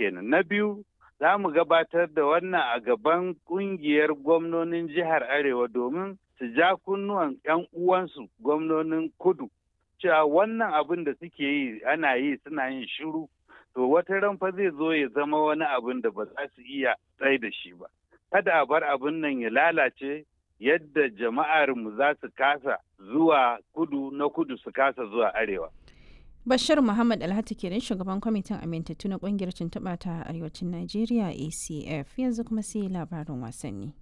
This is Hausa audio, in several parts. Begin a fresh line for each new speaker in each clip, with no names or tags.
kenan na biyu za mu gabatar da wannan a gaban kungiyar gwamnonin jihar arewa domin su ja kunnuwan 'yan uwansu gwamnonin kudu cewa wannan abin da suke yi ana yi suna yin shiru to wata ran fa zai zo ya zama wani abin da ba za su iya tsaye da shi ba kada a bar abin nan ya lalace yadda jama'ar mu za su kasa zuwa kudu na kudu su kasa zuwa arewa
Bashir Muhammad Alhati kenan shugaban kwamitin amintattu na kungiyar tuntuɓa ta arewacin Najeriya ACF yanzu kuma sai labarin wasanni.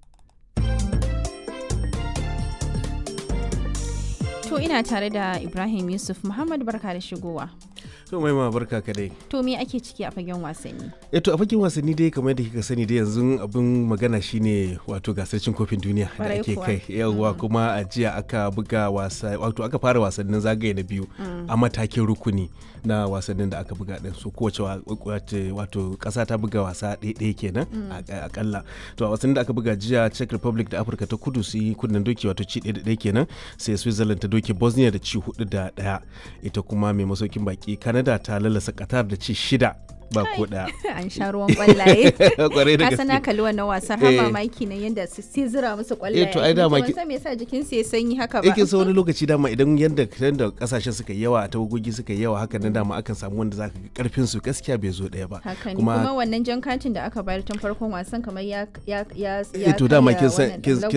To ina tare da Ibrahim Yusuf Muhammad barka da shigowa.
To mai ma barka ka dai.
To me ake ciki a fagen wasanni?
Eh to a fagen wasanni dai kamar da kika sani dai yanzu abin magana shine wato gasar cin kofin duniya da ake kai. Yawwa kuma a jiya aka buga wasa wato aka fara wasannin zagaye na biyu a matakin rukuni na wasannin da aka buga din su kowace wato kasa ta buga wasa ɗaya kenan akalla. To a wasannin da aka buga jiya Czech Republic da Afirka ta Kudu su yi kunnen doki wato ci ɗaya da ɗaya kenan sai Switzerland ta doke Bosnia da ci hudu da ɗaya ita kuma mai masaukin baki Canada ta lalasa Qatar da ci shida ba ko daya.
An sha ruwan kwallaye.
Kwarai da
gaske. Asana kalli wannan wasar har mamaki na yadda su sai zira musu kwallaye.
Eh to ai dama
ki. Ban me yasa jikin su ya sanyi haka ba.
Yake sa wani lokaci dama idan yadda da kasashen suka yawa tawagogi suka yawa haka nan dama akan samu wanda zaka ga karfin su gaskiya bai zo daya ba.
Haka ne kuma wannan jan katin da aka bayar tun farkon wasan kamar ya ya ya
ya to dama kin san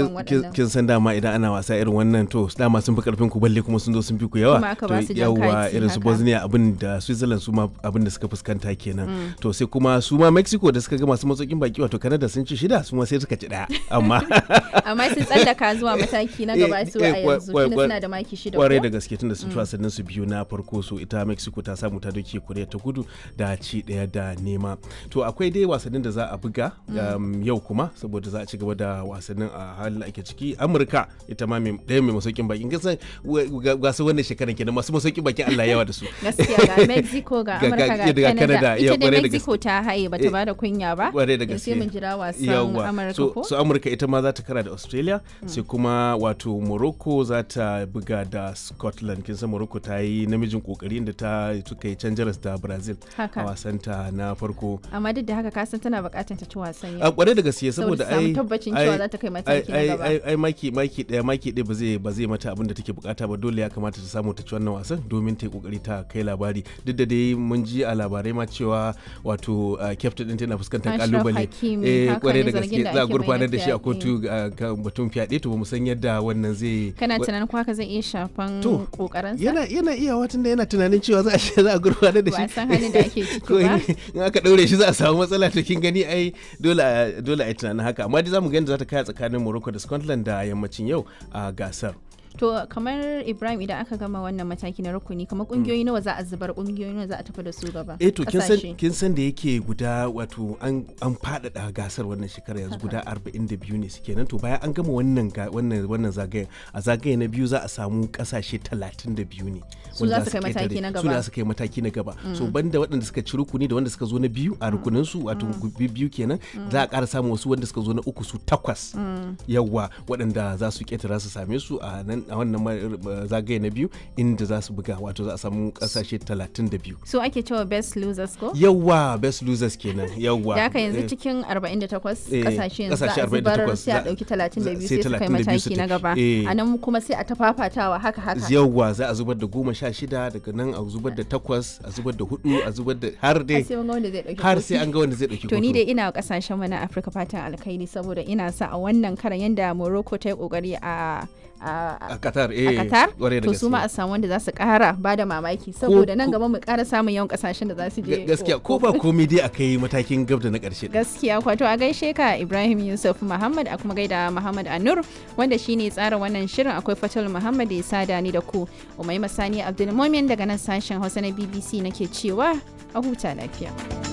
kin san dama idan ana wasa irin wannan to dama sun fi karfin ku balle kuma sun zo sun fi ku yawa.
Kuma aka ba su jan
yawa irin su Bosnia abin da Switzerland su ma abin da suka fuskanta kenan. To sai kuma su ma mexico da suka ga masu matsokin baki wato canada sun ci shida su ma sai suka ci daya amma
amma sun tsallaka zuwa mataki na gaba su a yanzu tunda suna da maki shida
kwarai da gaske tunda sun ci wasannin su biyu na farko so ita mexico ta samu ta doke korea ta kudu da ci daya da nema to akwai dai wasannin da za a buga yau kuma saboda za a ci gaba da wasannin a halin da ake ciki amurka ita ma daya mai masaukin baki kisan ga su wannan shekaran kenan masu masaukin baki allah yawa da su
gaskiya ga mexico ga amurka ga canada ita dai mexico ta haye bata bada kunya ba
kware da gaske
sai mun jira wasan amurka
so,
ko
so amurka ita ma za ta kara da australia sai kuma wato morocco za ta buga da scotland kin san morocco ta yi namijin kokari inda ta suka yi canjaras da brazil a wasan ta na farko
amma duk da haka ka san tana bukatar ta ci wasan
a kware da gaske saboda ai
tabbacin cewa za ta kai mataki na gaba
ai ai maki maki daya maki daya ba zai ba zai mata abin da take bukata ba dole ya kamata ta samu ta ci wannan wasan domin ta yi kokari ta kai labari duk da dai mun ji a labarai ma cewa wato captain din tana fuskantar kalubale
eh
kware da gaske za a gurfanar da shi a kotu kan batun fyaɗe to bamu san yadda wannan zai
kana tunanin ko haka zai iya shafan kokarin sa
yana yana iya watan da yana tunanin cewa za a za a gurfanar da shi
ba san halin da ake ciki ba
in aka daure shi za a samu matsala to kin gani ai dole dole ai tunanin haka amma dai zamu ga yadda za ta kaya tsakanin Morocco da Scotland da yammacin yau a gasar
To kamar Ibrahim idan aka gama wannan mataki na rukuni kamar kungiyoyi nawa za a zubar kungiyoyi nawa za a tafi da su gaba.
Eh to kin san kin san da yake guda wato an an faɗaɗa gasar wannan shekara yanzu guda 42 ne suke nan to bayan an gama wannan wannan wannan zagayen a zagaye na biyu za a samu kasashe 32 ne.
Su za su kai mataki na gaba.
Su za su kai mataki na gaba. So banda waɗanda suka ci rukuni da wanda suka zo na biyu a rukunin su wato biyu kenan za a ƙara samun wasu wanda suka zo na uku su takwas. Yawwa waɗanda za su ƙetara su same su a nan a wannan zagaye na biyu inda za su buga wato za a samu kasashe 32
so ake cewa best losers ko
yawa best losers kenan yawa
da aka yanzu cikin 48 kasashe yanzu za a zubar sai a dauki 32 sai su kai mataki na gaba a nan kuma sai a tafafatawa haka haka
yawa za a zubar da goma sha shida daga nan a zubar da takwas a zubar da hudu a zubar da har dai har sai an ga wanda zai dauki
to ni dai ina kasashen mu na Afirka fatan alkhairi saboda ina sa a wannan karan yanda Morocco ta yi kokari a
a Qatar eh
a Qatar to su ma a samu wanda za su kara ba da mamaki saboda nan gaba mu kara samun yawan kasashen da za su je
gaskiya ko ba komai dai akai matakin gab da na karshe
gaskiya kwato a gaishe ka Ibrahim Yusuf Muhammad a kuma gaida Muhammad Anur wanda shine tsara wannan shirin akwai Fatul Muhammad da sada ni da ku Umai Masani Abdulmumin daga nan sashen Hausa na BBC nake cewa a huta lafiya